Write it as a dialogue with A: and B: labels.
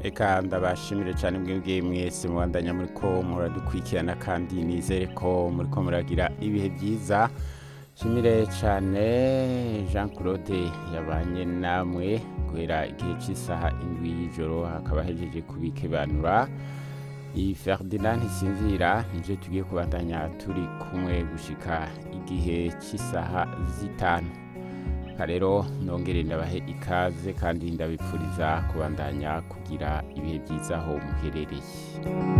A: reka ndabashimire cyane mwebwe mwese mubandanya muri ko muradukurikirana kandi nizere ko muri ko muragira ibihe byiza nshimire cyane jean claude yabanye namwe guhera igihe cy'isaha indwi y'ijoro hakaba hejeje kubikebanura iyi ferdinand ntisinzira nibyo tugiye kubandanya turi kumwe gushika igihe cy'isaha zitanu rero nongere ndabahe ikaze kandi ndabipfuriza kubandanya kugira ibihe byiza aho muherereye